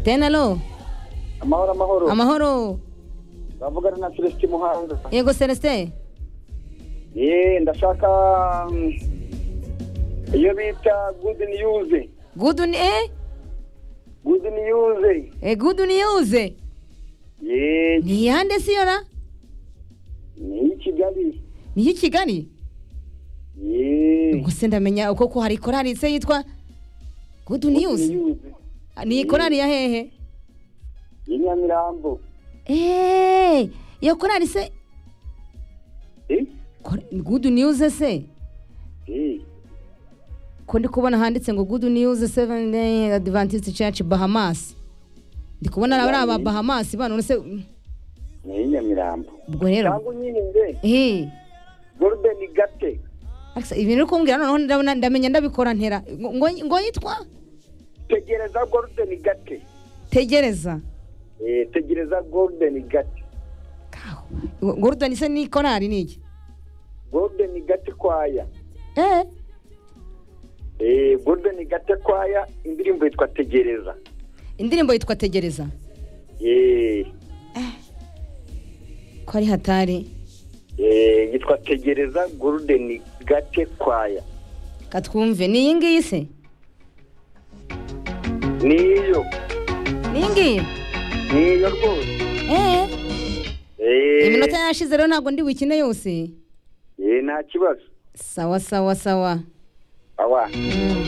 tenalo amahoro amahoro amahoro bavugana na celestin muhanga yego celestin ye ndashaka mm, iyo bita good news good ni eh good news eh good news ye ni yande siyora ni iy'i kigali ni y'i kigali ye ubwo se ndamenya uko ko hari korari se yitwa good news ni korari ya hehe ni nyamirambo eee iyo korari se Eh, Kor- good news se eh, ko ndi kubona handitse ngo good news seven day adventist church bahamas ndi kubona ari aba bahamas bano se ni nyamirambo ubwo rero cyangwa unyihinde eee golden gate Alexa, ibintu uri kumbwira noneho ndabona ndamenya ndabikora ntera ngo ngo- ngo yitwa tegereza golden gate tegereza Eh, tegereza golden gate Kaho. Ngo- Gordon se ni korari ni iki golden gate kwaya eh Eh, golden gate kwaya indirimbo yitwa tegereza indirimbo yitwa tegereza Eh, ko ari hatari eh, yitwa tegereza golden gate kwaya katwumve ni iyi ngiyi se niyo ni iyi ngiyi niyo rwose eee Eh, iminota yashize rero ntabwo ndi bukine yose eh, nta kibazo sawa sawa sawa awa